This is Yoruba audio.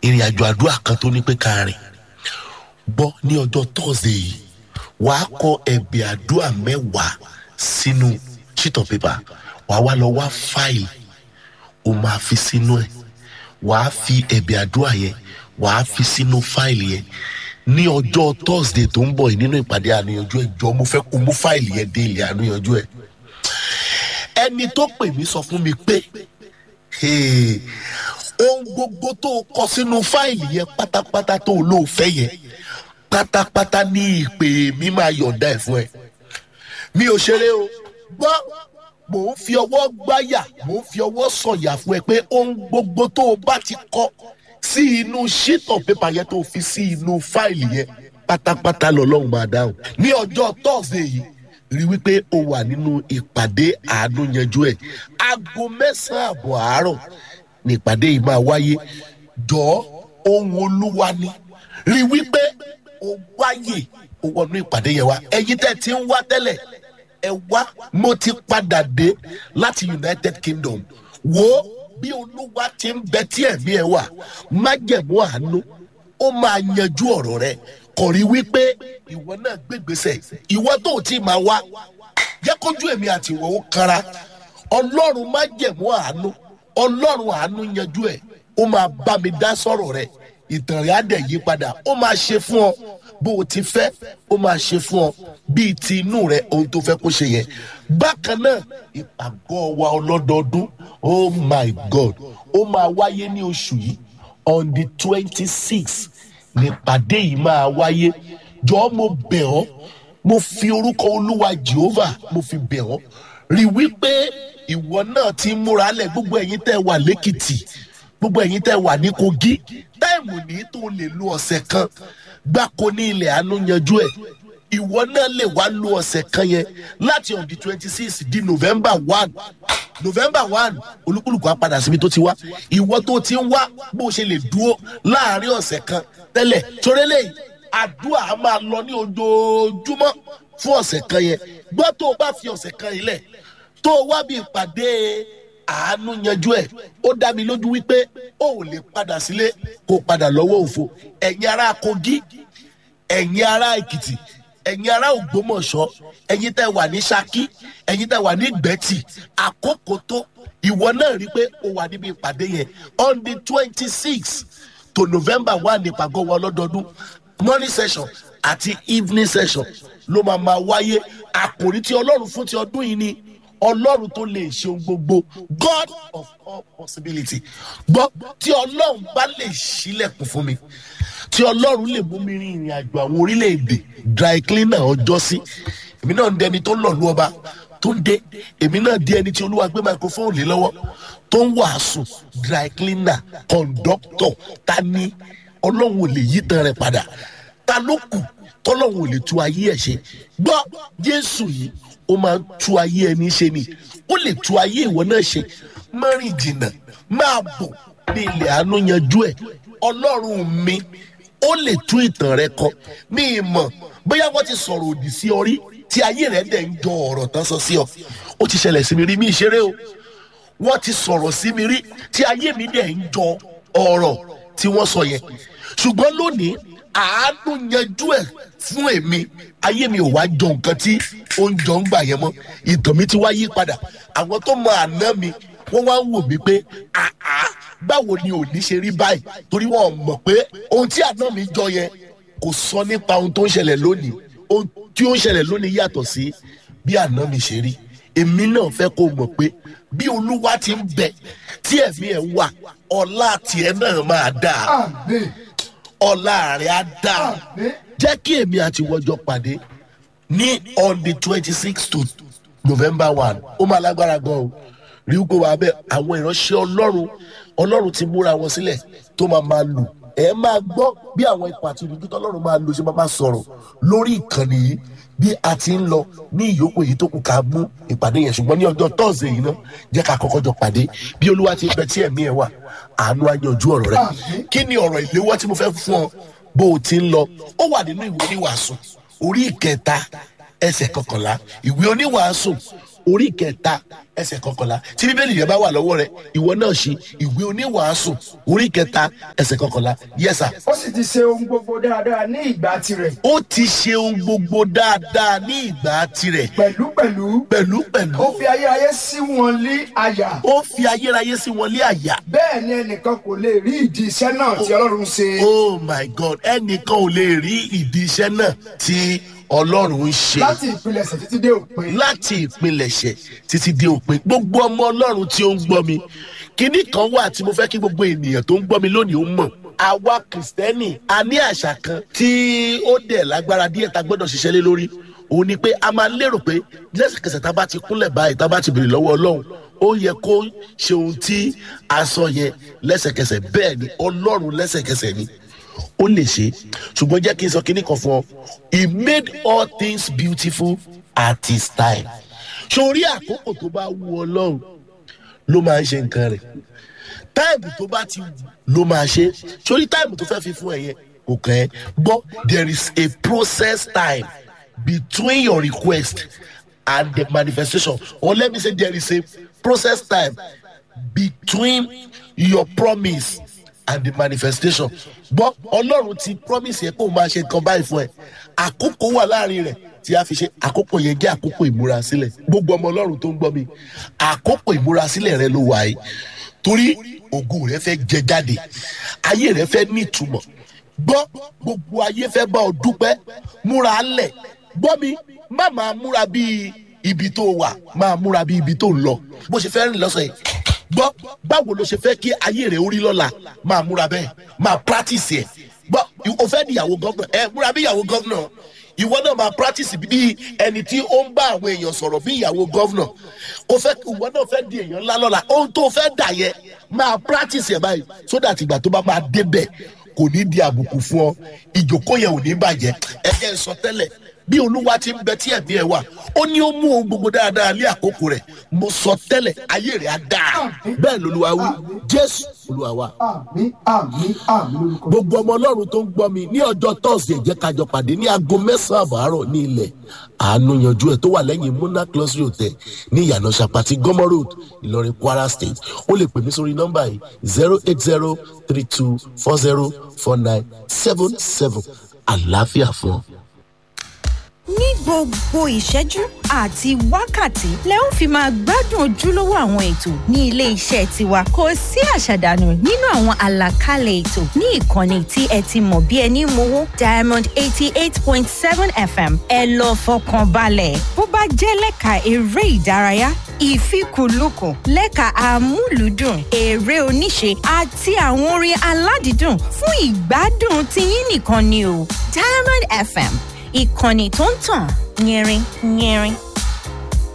ìrìn àjò àdúrà kan tó ní pé ká rìn gbọ́ ní ọjọ́ thursday yìí wàá kọ ẹ̀bẹ̀ àdúrà mẹ́wàá sínú sheet of paper wàá wá lọ wá fáìlì o máa fi sínú ẹ̀ wàá fi ẹ̀bẹ̀ àdúrà yẹn wàá fi sínú fáìlì yẹn ní ọjọ́ thursday tó ń bọ̀ yìí nínú ìpàdé àníyànjú ẹ̀ jọ mo fẹ́ kó mú fáìlì yẹn dé ilé àníyànjú ẹ̀ ẹni tó pè mí sọ fún mi pé "Hey, ohun gbogbo tó o kọ sínú fáìlì yẹn pátápátá tó o lò fẹ́ yẹn pátápátá ní ìpè mi máa yọ̀ǹda ẹ̀ fún ẹ mi ò ṣeré o gbọ́ mò ń fi ọwọ́ gbáyà mò ń fi ọwọ́ sọ̀yà fún ẹ pé ohun gbogbo tó o bá ti kọ sí inú sheet of paper yẹn tó o fi sí inú fáìlì yẹn pátápátá lọ́lọ́run máa dáhùn ní ọjọ́ thursday yìí rí wípé o wà nínú ìpàdé àánú yanjú ẹ̀ aago mẹ́sàn-án àbọ̀ àárọ̀ ní ìpàdé yìí máa wáyé jọ̀ọ́ ohun olúwa ni rí wípé o wáyè o wọnú ìpàdé yẹn wá ẹ̀yin tẹ́ ti ń wá tẹ́lẹ̀ ẹ wá mo ti padà dé láti united kingdom wo bí olúwa ti ń bẹ tí ẹ̀mí ẹ wà májẹ̀mú àánú ó máa yanjú ọ̀rọ̀ rẹ kò rí wípé ìwọ náà gbégbèsè ìwọ tó o ti máa wá jẹ́ kójú èmi àti ìwọ ó kanra ọlọ́run májẹ̀mú àánú ọlọ́run àánú yanjú ẹ̀ ó máa bá mi dá sọ̀rọ̀ rẹ ìtàn rẹ̀ á dẹ̀ yí padà ó máa ṣe fún ọ bó o ti fẹ́ ó máa ṣe fún ọ bíi ti inú rẹ ohun tó fẹ́ kó ṣe yẹn bákan náà ìpàgọ́ wa ọlọ́dọọdún oh my god ó máa wáyé ní oṣù yìí on the twenty six nípàdé yìí máa wáyé jọ̀ọ́ mo bẹ̀ ọ́ mo fi orúkọ olúwa jehovah mo fi bẹ̀ ọ́ rí wípé ìwọ náà ti ń múra lẹ̀ gbogbo ẹ̀yin tẹ́ wà lẹ́kìtì gbogbo ẹ̀yin tẹ́ wà ní kogi táìmù ní tó lè lo ọ̀sẹ̀ kan gbáko ní ilẹ̀ àánú yanjú ẹ̀ ìwọ náà lè wá lo ọ̀sẹ̀ kan yẹn láti on the twenty six di november one november one olúkúlùkù á padà síbi tó ti wá ìwọ tó ti ń wá bó o ṣe lè dúró láàrin ọ̀sẹ̀ kan tẹ́lẹ̀ torélẹ̀ àdúrà á máa lọ ní ojoojúmọ́ fún ọ̀sẹ̀ kan yẹn gbọ́ tó o bá fi ọ̀sẹ̀ kan yìí lẹ̀ tó o wá bí ìpàdé àánú yanjú ẹ̀ ó dá mi lójú wípé ó ò lè padà sílé kó o padà lọ́wọ́ òfo ẹ̀yin ará kogi ẹ̀yin ará èkìtì ẹ̀yin ará ògbómọ̀ṣọ́ ẹ̀yin tẹ́ wà ní saki ẹ̀yin tẹ́ wà ní gbẹ́tì àkókò tó ìwọ náà rí pé o wà níbi ìpàdé yẹn on the twenty six to november one ní ìpàgọ́ wa lọ́dọọdún morning session àti evening session ló máa máa wáyé àkòrí tí ọlọ́run fún ti ọdún yìí ni ọlọ́run tó lè ṣe ohun gbogbo god of all possibility gbọ́ tí ọlọ́run bá lè ṣílẹ̀kùn fún mi tí ọlọ́run lè mú mi rin ìrìn àjò àwọn orílẹ̀-èdè dry cleaner ọjọ́ sí èmi náà ń dẹni tó ń lọ̀lú ọba tó ń dé èmi náà di ẹni tí olúwa gbé microphone lé lọ́wọ́ tó ń wàásù dry cleaner conductor ta ni ọlọ́run ò lè yí tan rẹ̀ padà ta ló kù tọ́lọ́run ò lè tú ayé ẹ̀ ṣe gbọ́ jésù yìí ó máa ń tú ayé ẹni ṣe ni ó lè tú ayé ìwọ náà ṣe márìn jìnnà máa bọ̀ ní ilẹ̀ àánú yanjú ẹ̀ ọlọ́run mi ó lè tú ìtàn rẹ kọ mí ì mọ̀ bóyá wọ́n ti sọ̀rọ̀ òdì sí ọ rí tí ayé rẹ dẹ̀ ń jọ ọ̀rọ̀ tán sọ sí ọ ó ti ṣẹlẹ̀ sí mi rí mí ìṣeré o wọ́n ti sọ̀rọ̀ sí mi rí tí ayé mi dẹ̀ ń jọ ọ̀rọ̀ tí wọ́n sọ yẹn ṣùgbọ́n lónìí àánú yanjú ẹ̀ fún èmi ayé mi ò wá jọ nǹkan tí ó ń jọ ń gbà yẹn mọ́ ìtàn mi ti wá yí padà àwọn tó mọ àná mi wọ́n wá ń wò mí pé àá báwo ni òní ṣe rí báyìí torí wọn mọ̀ pé ohun tí àná mi jọ yẹn kò sọ nípa ohun tó ń ṣẹlẹ̀ lónìí ohun tí ó ń ṣẹlẹ̀ lónìí yàtọ̀ sí bí àná mi ṣe rí èmi náà fẹ́ kó mọ̀ pé bí olúwa ti ń bẹ tí ẹ̀mí ẹ̀ wà ọlá tiẹ̀ náà máa dáa ọlá rẹ̀ á dáa jẹ́ kí èmi àti wọ́jọ́ pàdé ní on the twenty six to november one ó máa lágbára gan o rí kó wà bẹ́ẹ̀ àwọn ìránṣẹ́ ọlọ́run ọlọ́run ti múra wọn sílẹ̀ tó máa máa lò ẹ máa gbọ́ bí àwọn ipò àti ìdúdú tọ́lọ́run máa lò ṣe máa máa sọ̀rọ̀ lórí ìkànnì yìí bí a ti ń lọ ní ìyókù èyí tó kù ká mú ìpàdé yẹn ṣùgbọ́n ní ọjọ́ tọ́sídẹ̀ẹ́ yìí náà jẹ́ ká kọ́kọ́ jọ pàdé bí olúwa ti bẹ tí ẹ̀mí ẹ̀ wà àánú ayanjú ọ̀rọ̀ rẹ̀ kí ni ọ̀rọ̀ ìléwọ́ tí mo fẹ́ fún ọ bó o ti ń lọ ó wà nínú ìwé oníwàásù orí ìkẹta ẹsẹ̀ kọkànlá ìwé oníwàásù orí kẹta ẹsẹ̀ kọkànlá tí bíbélì yẹn bá wà lọ́wọ́ rẹ ìwọ náà ṣe ìwé oníwàásù orí kẹta ẹsẹ̀ kọkànlá yẹsà ó sì ti ṣe ohun gbogbo dáadáa ní ìgbà tirẹ̀ ó ti ṣe ohun gbogbo dáadáa ní ìgbà tirẹ̀ pẹ̀lúpẹ̀lú pẹ̀lú pẹ̀lú ó fi ayérayé sí wọn lé àyà ó fi ayérayé sí wọn lé àyà bẹ́ẹ̀ ni ẹnìkan kò lè rí ìdí iṣẹ́ náà tí ọlọ́run ṣe oh my god ẹnìkan ò lè rí ìdí iṣẹ́ náà tí ọlọ́run ń ṣe láti ìpilẹ̀ṣẹ̀ títí dé òpin láti ìpilẹ̀ṣẹ̀ títí dé òpin gbogbo ọmọ ọlọ́run tí ó ń gbọ́ mi kínní kan wà tí mo fẹ́ kí gbogbo ènìyàn tó ń gbọ́ mi lónìí ó mọ̀ àwa kìrìsìtẹ́nì a ní àṣà kan tí ó dẹ̀ lágbára díẹ̀ tá a gbọ́dọ̀ ṣiṣẹ́ lé lórí òun ni pé a máa lérò pé lẹ́sẹ̀kẹsẹ̀ tá a bá ti kúnlẹ̀ báyìí tá a bá ti béèrè lọ́wọ́ ọlọ́run ó yẹ kó ṣe ohun tí a sọ yẹn lẹ́sẹ̀kẹsẹ̀ bẹ́ẹ̀ ni ọlọ́run lẹ́sẹ̀kẹsẹ̀ ni ó lè ṣe ṣùgbọ́n jẹ́ kí n sọ kinní kan fún ọ he made all things beautiful at his time sórí àkókò tó bá wù ọlọ́run ló máa ń ṣe nǹkan rẹ̀ táìmù tó bá ti wù ló máa ṣe sórí táìmù tó fẹ́ fi fún ẹ yẹn kò kàn ẹ́ gbọ́ there is a process time between your request and the manifestation or let me say there is a process time between your promise and the manifestation gbọ́ ọlọ́run ti promise yẹ kó o máa ṣe nǹkan báyìí fún ẹ àkókò wà láàrin rẹ̀ tí a fi ṣe àkókò yẹn jẹ́ àkókò ìmúrasílẹ̀ gbogbo ọmọ ọlọ́run tó ń gbọ́ mi àkókò ìmúrasílẹ̀ rẹ ló wà yìí torí ògùn rẹ fẹ́ jẹ jáde ayé rẹ fẹ́ nítumọ̀ gbọ́ gbogbo ayé fẹ́ bá ọ dúpẹ́ múra lẹ̀ gbọ́ mi má máa múra bíi ibi tó wà máa múra bíi ibi tó ń lọ bó ṣe fẹ́ rìn lọ́sọ̀ yìí gbọ́ báwo ló ṣe fẹ́ kí ayé rẹ̀ orí lọ́la máa múra bẹ́ẹ̀ máa practice ẹ̀ gbọ́ o fẹ́ di ìyàwó gọ́vnà ẹ múra bí ìyàwó gọ́vnà ìwọ náà máa practice bí ẹni tí ó ń bá àwọn èèyàn sọ̀rọ̀ bí ìyàwó gọ́vnà o fẹ́ ìwọ náà fẹ́ di èèyàn ńlá lọ́la ohun tó fẹ́ dà yẹ máa practice ẹ̀ báyìí so that ìgbà tó bá máa débẹ̀ kò ní di àbùkù fún ọ ìjókòó yẹn ò ní bàjẹ́ ẹ ẹ sọ tẹ́lẹ̀ bí olúwa ti ń bẹ tí ẹ̀mí ẹ wà ó ní ó mú ohun gbogbo dáadáa lé àkókò rẹ̀ mo sọ tẹ́lẹ̀ ayé rẹ̀ á dáa bẹ́ẹ̀ lolúwa wí jésù olúwa wa àmì àmì àmì lórúkọ gbogbo ọmọ ọlọ́run tó ń gbọ́ mi ní ọjọ́ tọ́sídẹ̀ẹ́ jẹ́ kájọ pàdé ní aago mẹ́sàn-án àbárọ̀ ní ilẹ̀ àánú yanjú ẹ̀ tó wà lẹ́yìn muna close hotel ní ìyànà sàpàtì gọ́mọ road ìlọrin kwara state ó lè pè mí sórí nọ́mbà yìí zero eight zero three two four zero four nine seven seven àlàáfíà fún ọ. ní gbogbo ìṣẹ́jú àti wákàtí lẹ ó fi máa gbádùn ojúlówó àwọn ètò ní ilé iṣẹ́ tiwa kò sí àṣàdànù nínú àwọn àlàkalẹ̀ ètò ní ìkànnì tí ẹ ti mọ̀ bí ẹni mowó diamond eighty eight point seven fm ẹ lọ fọkàn balẹ̀ bó bá jẹ́ lẹ́ka eré ìdárayá ìfikùnlukùn lẹ́ka amúlùúdùn eré oníṣe àti àwọn orin aládìídùn fún ìgbádùn tiyín nìkan ni o diamond fm ìkànnì tó ń tàn yẹrin yẹrin